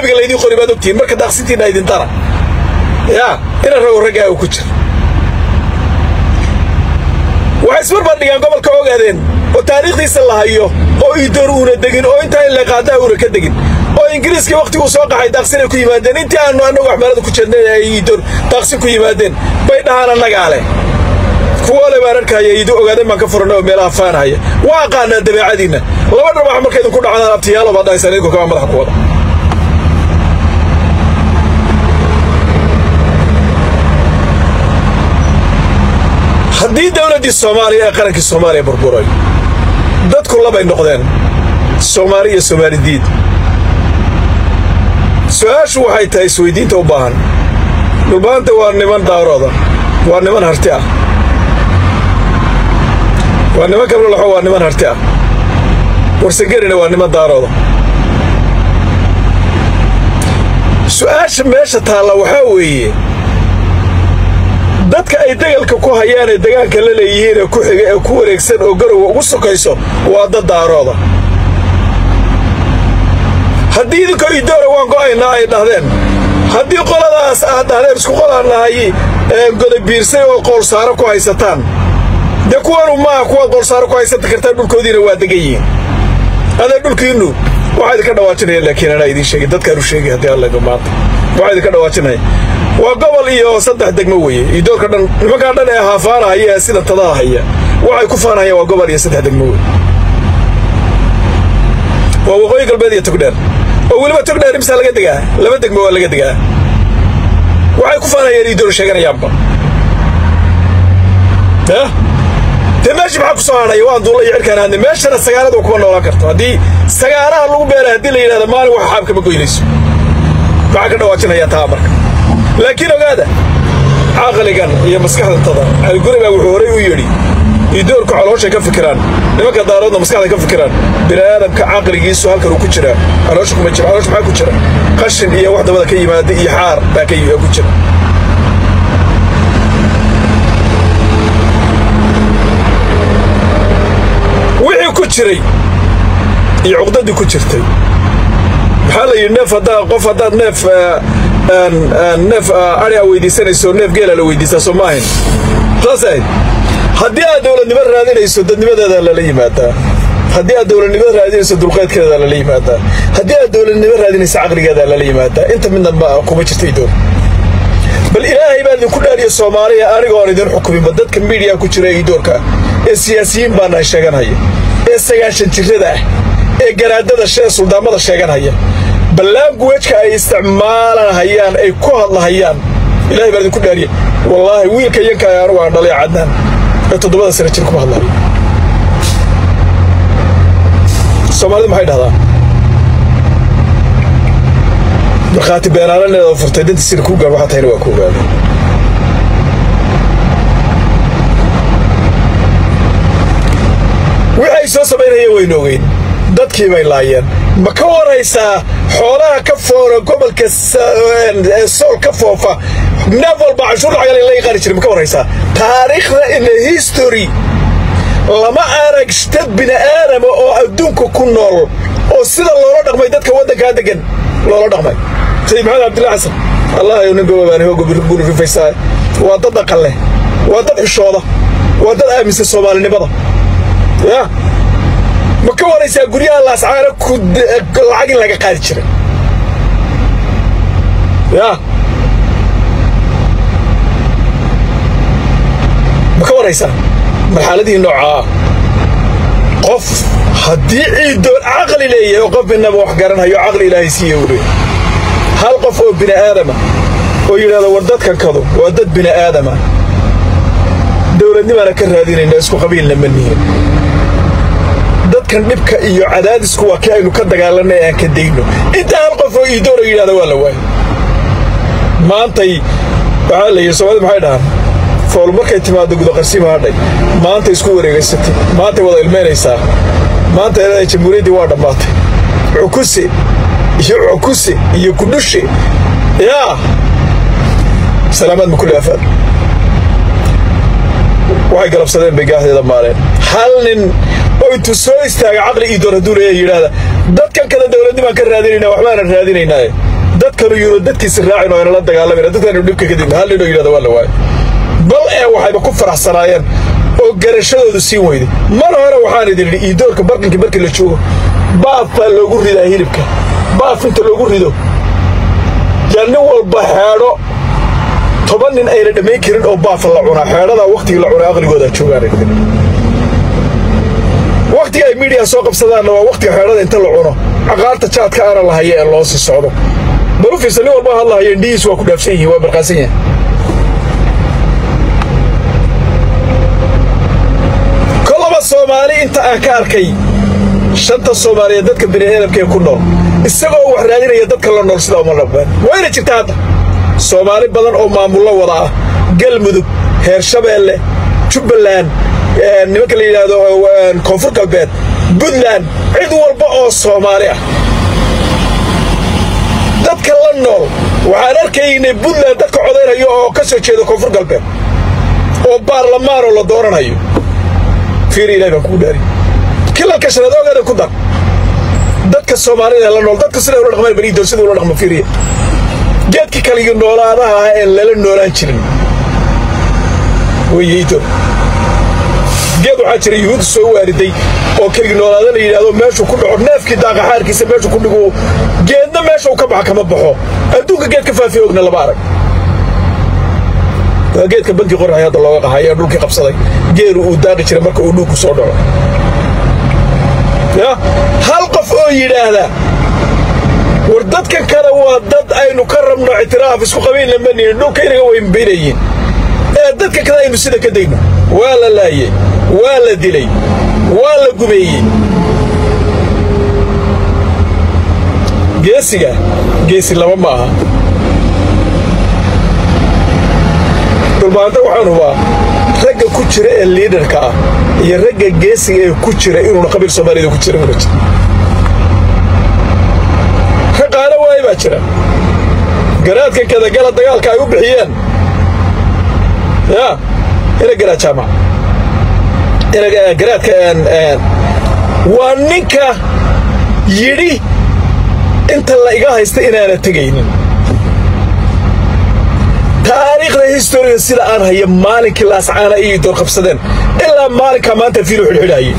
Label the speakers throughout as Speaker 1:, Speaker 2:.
Speaker 1: ajnabiga laydin qori baad ogtihiin marka daaqsintiinna idintana yaa ina rago raggaa uu ku jira waxay ismarbaar dhigaan gobolka ogaadeen oo taariikhdiisa la hayo oo iidoor uuna degin oo intaa in la qaadaa uuna ka degin oo ingiriiskii wakhtiguu soo qaxay daaqsinay ku yimaadeen intii aanu annagu waxmeelada ku jirnay ay iidoor daaqsin ku yimaadeen bay dhahaan annagaa leh kuwa le baan arkaya iidu ogaadeen baan ka furanay oo meelaha faanhaya waa aqaanaa dabeecadiinna laba dhabax marka idinku dhacdaan abtiyaalo baad dhahaysaan idinku kama madaxa ku wada haddii dowladdii soomaaliya ee qarankii soomaaliya burburay dadku labay noqdeen soomaali iyo soomaalidiid su-aashu waxay tahay isweydiinta u baahan dhulbaanta waa niman daarooda waa niman harti ah waa niman kablolaxo waa niman harti ah warsangerina waa niman daarooda su-aasha meesha taalla waxaa weeye dadka ay degalka ku hayaan ee dagaanka la leeyihiin ee ku xiga ee ku wareegsan oo garowa ugu sokayso waa dad daarooda haddii idinkoo idoora waan go'aynaa ay dhahdeen haddii qoladaas aad dhahdeen isku qolaan nahay godabiirsay oo qoolsaaro ku haysataan dee kuwanu maaha kuwaad qoolsaaro ku haysatan kartaan dhulkoodiina waa degan yihiin adee dhulkiinnu waxaa idinka dhawaajinaya laakiin anaa idiin sheegay dadkaanu sheegay haddii allayba maanta waxaa idinka dhawaajinaya waa gobol iyo saddex degmo weeye idoorka dhan nimankaa dhan ee haafaanahaya ee sida tadaha haya waxay ku faanahayaan waa gobol iyo saddex degmo weye waa waqooyi galbeed iyo togdheer oo weliba togdheer imsaa laga degaa laba degmo waa laga degaa waxay ku faanayaan idoor sheeganayaanba dee meeshii maxaa ku soo hadhaya waan duulla iyo cirkaan aadne meeshana sagaaladu kuma noolaan karto haddii sagaalaha lagu beera haddii la yidhahda maalin wax xaabka ma goynayso maxaa ka dhawaajinayaa taa marka laakiin ogaada caqligan iyo maskaxdantada aligurigaa wuxuu horay u yidhi idoorku calooshay ka fikiraan nimanka daaroodna maskaxday ka fikiraan bini'aadamka caqligiisu halkan uu ku jiraa caloosha kuma jira caloosha maxaa ku jira qashin iyo wax dabada ka yimaada iyo xaar baa ka ku jira wixii ku jiray iyo cuqdadii ku jirtay maxaa la yidhi neef haddaa qof haddaad neef neef ari a weydiisanayso neef geela la weydiisaa soo ma ahayn saas ahayd haddii aad dowladnimo raadinayso dadnimadeeda lala yimaadaa haddii aad dowladnimo raadinayso dulqaydkeeda lala yimaadaa haddii aad dowladnimo raadinayso caqligeeda lala yimaadaa inta midna ma kuma jirta idoor bal ilaahay baan idinku dhaariya soomaaliya anigoon idin xukuminba dadka miidiya ku jira idoorka ee siyaasiyiin baana sheeganhaya ee sagaashan jirrada ah ee garaadada shee suldaamada sheeganhaya ballaanguwejka ay isticmaalanhayaan ay ku hadlahayaan ilahay baan idinku dhaariya wallaahi wiilka yanka anugu aan dhalay cadnaan ee toddobada sana jir kuma hadlayo soomaalidu maxay dhahdaa markhaati beenaalaneeda furtay danti sir kuu gaar waxaa tahayna waa ku ogaada wixii ay soo samaynayeen waynu ogeyn dadkii bay laayeen ma ka waraysaa xoolaha ka foora gobolka sool ka foofa neef walba canshuur lacag laga qaadi jiray ma ka waraysaa taariikhda in history lama arag dad bini'aadama oo adduunka ku nool oo sida loola dhaqmay dadka waddankaa degan loola dhaqmay sayid maxamed cabdillah xasan allah ayu nin gobobaani hooga guri rifaysaa waa dad dhaqan leh waa dad xishooda waa dad aaminsan soomaalinimada ya ma ka waraysaa guryaha laascaana lacag in laga qaadi jiray ya ma ka waraysaa marxaladihii noocaa ah qof haddii ciidoon caqli leeyahay oo qof midnaba wax garanhayo caqli ilaahay siiya u leey hal qof oo bini'aadama oo yidhahda war dadkan kadu waa dad bini'aadama dowladnimaana ka raadinayna isku qabiilna ma nihin dadkan dhibka iyo cadaadisku waa kii aynu ka dagaalanay aan ka dayno intaa hal qof oo iidoora yidhahda waa la waayay maantay waxaa la yidhi soomaalida maxay dhahaan fool markay timaado gudoqarsiima hadhay maanta isku wareegaysatay maantay wada ilmaynaysaa maanta eedahay jamhuuriyaddii waa dhammaatay cukuse iyo cukuse iyo kudhushe yaa salaamaad ma kulli afaad waxay galabsadeen bay gaahdeeda maaleen hal nin oo intuu soo istaaga caqli ii doon hadduu leeya yidhaahda dadkan kale dowladnimaan ka raadinaynaa waxbaanan raadinaynaaye dadkanu yuuna dadkiisi raacin oo inala dagaalamayna dadkanu dhibka kadibna hal ninoo yidhahda waa la waayo bal ee waxayba ku faraxsanaayeen oo garashadoodu siin weyday mar hore waxaan idin idhi iidoorka barqinkii markii la joogo baaf baa loogu ridaa hilibka baaf inta loogu rido yaa nin walba xeedho toban nin ayna dhammayn karin oo baafa la cunaa xeedhadaa wakhtigii la cunaa aqligoodaa joogaan wakhtiga ay miidiya soo qabsadaanna waa wakhtiga xeedhada inta la cuno caqaarta jaadka aana la haya ee loo sii socdo balu fiirsa nin walba hadlahaya indhihiis waa ku dhaafsan yihiin waa marqaansan yahay kolaba soomaali inta aan ka arkay shanta soomaaliyeed dadka bini'aadamkaee ku nool isagoo wax raadinaya dadka la nool sidaa uma dhaqmaan wayna jirta hadda soomaali badan oo maamullo wada ah galmudug heer shabeelle jubbaland nimanka la yidhaahdo koonfur galbeed buntland cid walba oo soomaali ah dadka la nool waxaan arkaynay buntland dadka codaynayo oo ka soo jeeda koonfur galbeed oo baarlamaanoo la dooranayo fiiri ilahi baan kugu dhaari kilalka shanaad ogeeda ku dar dadka soomaalida la nool dadka siday ula dhaqmaan baniidoon sida ula dhaqmo fiiriya geedkii kaligii noolaadaha ah een lala noolaan jirin weyeydo geed waxaa jira yuhuudda soo waariday oo keligii noolaada la yidhahdo meeshuu ku dhaco neefkii daaqaxaarkiisa meeshuu ku dhigu geedna meesha uu ka baxa kama baxo adduunka geed ka faafiya ogna lama arag waa geedka banki qoraxay hadda looga qahay ee dhulkii qabsaday geeru uu daaqi jiray marka uu dhulku soo dhaco ya hal qof oo yidhaahda war dadkan kale waa dad aynu ka rabno ictiraaf isku qabaynna manihin dhulka inaga weynbaynayiin ee dadka kale aynu sida ka dayno waa la laayey waa la dilay waa la gumeeyey geesiga geesi laba ma aha dhulbaanta waxaan hubaa ragga ku jira ee liidarka ah iyo ragga geesiga ee ku jira inuuna qabiil soomaaliyada ku jira una jira ka qaana waaye baa jira garaadkan kadagala dagaalka ay u bixiyeen ya ina garaa jaamac garaadka waa ninka yidhi inta la iga haysta inaana tegaynin taariikhda historiga sida aan haya maalinkii laascaana iyo door qabsadeen ilaa maalinkaa maanta fiilo xidhxidhaayey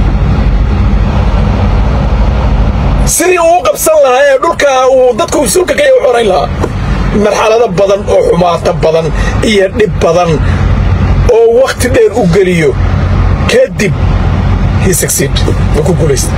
Speaker 1: sidii uu qabsan lahaa ee dhulkaa uu dadku sulka kaya u xorayn lahaa marxalado badan oo xumaato badan iyo dhib badan oo wakhti dheer u geliyo kadib hisagsiid ma ku guulaysta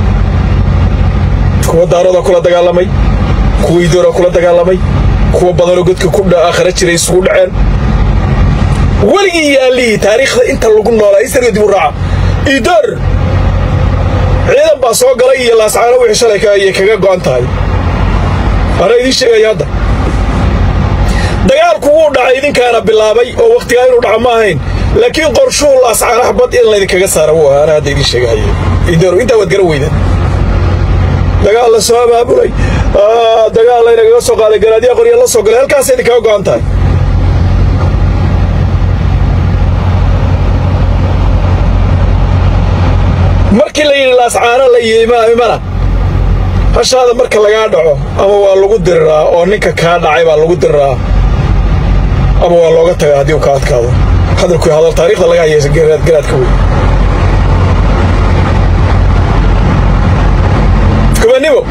Speaker 1: kuwa daaroodaa kula dagaalamay kuwa idooraa kula dagaalamay kuwa badanoo godka ku aakhira jiray isugu dhaceen weligii yaallihii taariikhda inta lagu noolaa istarga dib u raaca idoor ciidan baa soo galay iyo laascaano wixii shalay ayay kaga go'an tahay anaa idiin sheegaya hadda dagaalku wuu dhacay idinkaana bilaabay oo wakhtigaa inuu dhaco ma ahayn laakiin qorshuhu laascaanaha bad in laydinkaga saara wuu ahaa anaa hadda idiin sheegahaya idoor intaa waad garan weydaan dagaal la soo abaabulay dagaal laynagaga soo qaaday garaadyaa qorya la soo galay halkaasay idinkaga go'an tahay markii la yidhi laascaano la imana hashaada marka lagaa dhaco ama waa lagu diriraa oo ninka kaa dhacay baa lagu diriraa ama waa looga tagaa haddii uu ka adkaado hadalku hadal taariikhda laga hayaysa garaadka wey kubanimo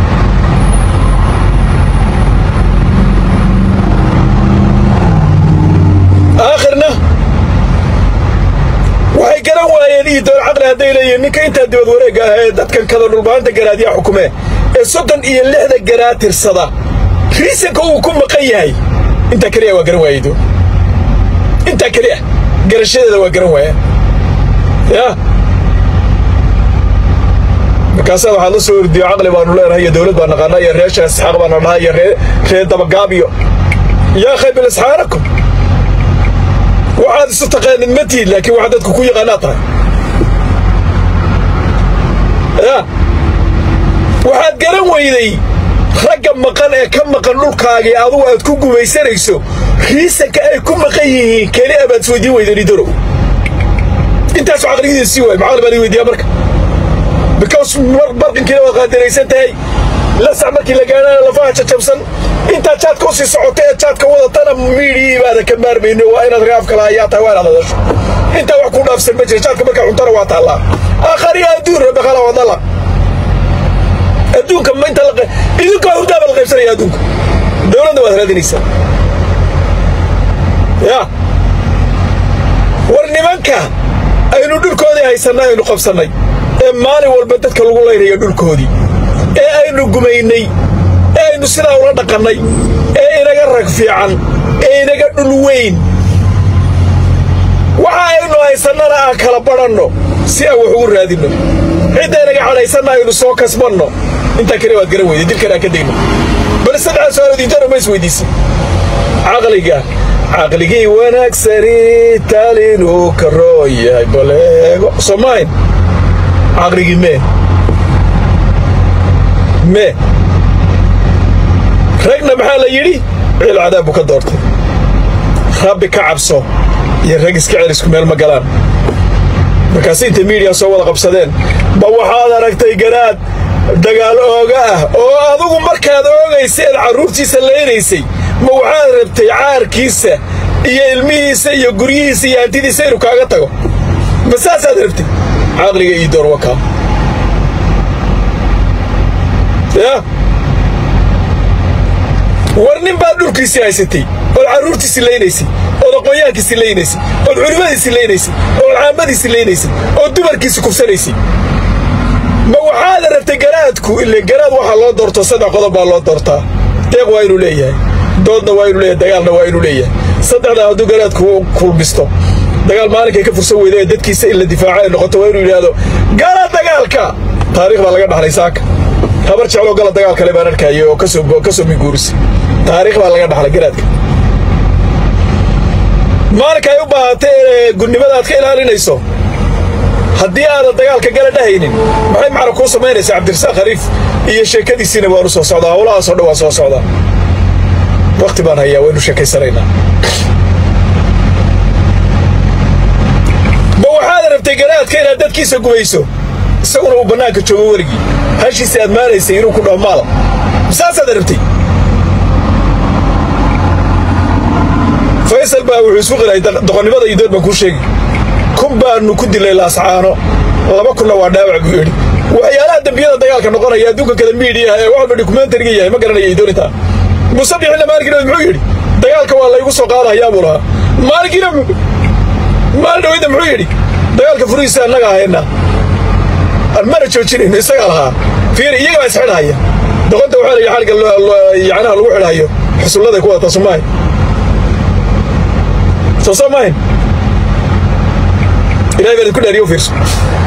Speaker 1: aakhirna waxay garan waayeen iyo door caqli hadday leeyihiin ninka intaa dibad wareegga ah ee dadkan kada dhulbaanta garaadyaa xukumee ee soddon iyo lixda garaad tirsada riisanka uu ku maqan yahay intaa keliya waa garan waayey doo intaa keliya garashadeeda waa garan waayaan yaa markaasaa waxaad la soo ordiyo caqli baanu leenahay iyo dowlad baan naqaanaa iyo reesha isxaaq baana dhahaa iyo ree dabagaabiyo yaa khaybil isxaanakum waxaad isu taqaanid ma tiid laakiin waxaad dadku ku yaqaanaa tahay ya waxaad garan weyday ragga maqan ee ka maqan dhulkaagii adugu aad ku gumaysanayso riisanka ay ku maqan yihiin keli abaad isweydiin weydan idorow intaasu caqligidiisa sii waay maxaa baan weydiiyaa marka because barqinkiina waad qaadiraysan tahay lasac markii la gaadhana lafaha jajabsan intaa jaadka usii socota ee jaadka wadatana miidhii baada ka maarmayno waa inaad raaf kala hayaa tahay waa inaad hadasho intaa wax ku dhaafsan ma jira jaadka markaa cuntana waa taallaa aakhariya adduun rabakala wadala adduunka ma inta idinka hurdaaba la qaybsanaya adduunka dowladda waad raadinaysaa ya war nimanka aynu dhulkoodii haysannay aynu qabsannay ee maalin walba dadka lagu laynayo dhulkoodii ee aynu gumaynay ee aynu sidaa ula dhaqannay ee inaga rag fiican ee inaga dhul weyn waxa aynu haysannana aan kala badhanno si aan wax ugu raadinno cidda inaga cadhaysanna aynu soo kasbanno intaa kale waad garan weyday dilkan aan ka degno bal saddexa su-aalood intana ma is weydiisan caqliga caqligii wanaagsani taalinuu ka roon yahay baleego soomayn caqligii mee mee ragna maxaa la yidhi ciil cadaab buu ka doortay rabbi ka cabso iyo rag iska celisku meel ma galaan markaas inta miidiya soo wada qabsadeen ba waxaad aragtay garaad dagaal ooga ah oo adugu markaad oogaysa eed carruurtiisa laynaysay ma waxaad rabtay caarkiisa iyo ilmihiisa iyo guryihiisa iyo hantidiisa inuu kaaga tago ma saasaad rabtay caqliga ii door wakaa ya war nin baad dhulkiisii haysatay ood carruurtiisii laynaysay ood aqoonyahankiisii laynaysay ood culimmadiisii laynaysay ood caamadiisii laynaysay ood dumarkiisii kufsanaysay ma waxaad rabtay garaadku ile garaad waxaa loo doorto saddex qodob baa loo doortaa deeq waa inuu leeyahay doodna waa inuu leeyahay dagaalna waa inuu leeyahay saddexdaa hadduu garaadku kulmisto dagaal maalinkay ka fursan weyda ee dadkiisa in la difaaco ay noqoto waa inuu yidhaahdo gala dagaalka taarikh baa laga dhaxlay saaka habar jecloo gala dagaal kale baan arkaaye oo ka soo minguurisa taarikh baa laga dhaxlay garaadka maalinka ay u baahatay ee gudnimada aad ka ilaalinayso haddii aadan dagaalka gala dhahaynin maxay macna kuu samaynaysaa cabdirasaaq khaliif iyo sheekadiisiina waanu soo socdaa howlahaasoo dhan waa soo socdaa wakhti baan hayaa waynu sheekaysanaynaa ma waxaad rabtay garaadka inaad dadkiisa gumayso isaguna uu bannaanka joogo weligii hashiisa aad maanaysay inuu ku dhaho maala saasaad rabtay faysal baa wuxuu isku qilay doqonnimada iyo dood baan kuu sheegi kun baanu ku dilay laascaano laba kunna waa dhaawac buu yidhi waxyaalaha dembiyada dagaalka noqonaya adduunka kale miidiyaha ee waxba dokumentariga yahay ma garanaya idoonitaa musabixina maalinkiina muxuu yidhi dagaalka waa laygu soo qaadahayaa buu lahaa maalinkiina maalin dhaweyda muxuu yidhi dagaalka furihiisa annaga ahayna mana joojinayno isagaa lahaa fiiri iyaga baa isxidhahaya doqonta waxaa layi xaliga yacnaha lagu xidhayo xusulladay ku wadataa soomaahin soo soo maahin ilahay baa idinku dhaariyo u fiirso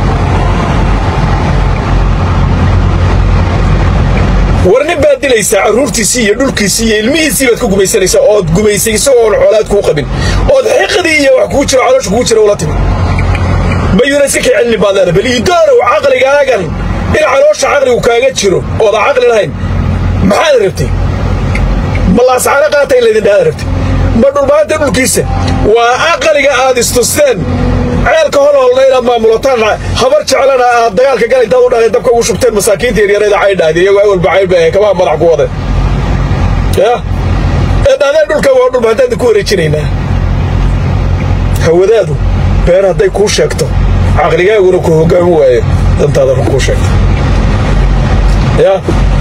Speaker 1: war nin baad dilaysaa carruurtiisii iyo dhulkiisii iyo ilmihiisii baad ku gumaysanaysaa ood gumaysay isagoo oon xoolaad kuu qabin ood xiqdii iyo wax kugu jiro caloosha kugu jira ula timid mayuuna iska kay celinin baad leedahay bal iidoonow caqligaagan in caloosha caqligu kaaga jiro oodan caqli lahayn maxaad rabtay ma laascaano qaata in laydin dhaada rabtay ma dhulmaanta dhulkiisa waa aqaliga aad istusteen ceelka holholna inaad maamulataan habar jeclana aad dagaalka gala intaad u dhaleen dabka ugu shubteen masaakiinta yaryareeda caydhaadi iyagoo awalba caydh bay kabaha madax ku wadeen ya ee dhaadeen dhulka waa dhulmaantaada ku wareejinaynaa hawadaadu been hadday kuu sheegto caqligaaguna ku hoggaamin waayo dantaada run kuu sheegto ya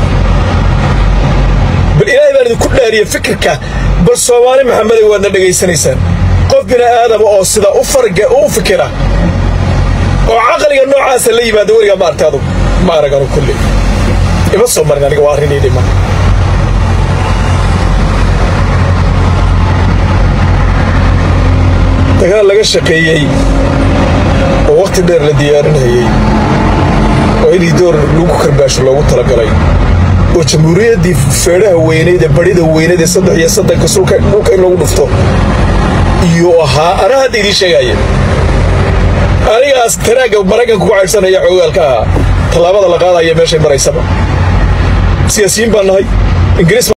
Speaker 1: bal ilaahay baan idinku dhaariye fikirka bal soomaali maxameday waadna dhegaysanaysaan qof bini aadama oo sida u farga u fikira oo caqliga noocaasa la yimaada weligaa ma artay adugu ma arag anu kulli ima soo marin aniga waa arrinii dhima dagaal laga shaqeeyey oo wakhti dheer la diyaarinayey oo inii door lagu karbaasho loogu talagalay oo jamhuuriyaddii feedhaha weyneyd ee badhida weyneyd ee saddex iyo saddanka sulka dhulka in lagu dhufto iyuu ahaa anaa hadda idiin sheegaaya anigaas taraagga maraykanka ku caydhsanaya xoogaalka ahaa tallaabada la qaadaya meeshay maraysaba siyaasiyiin baan nahay ingiriis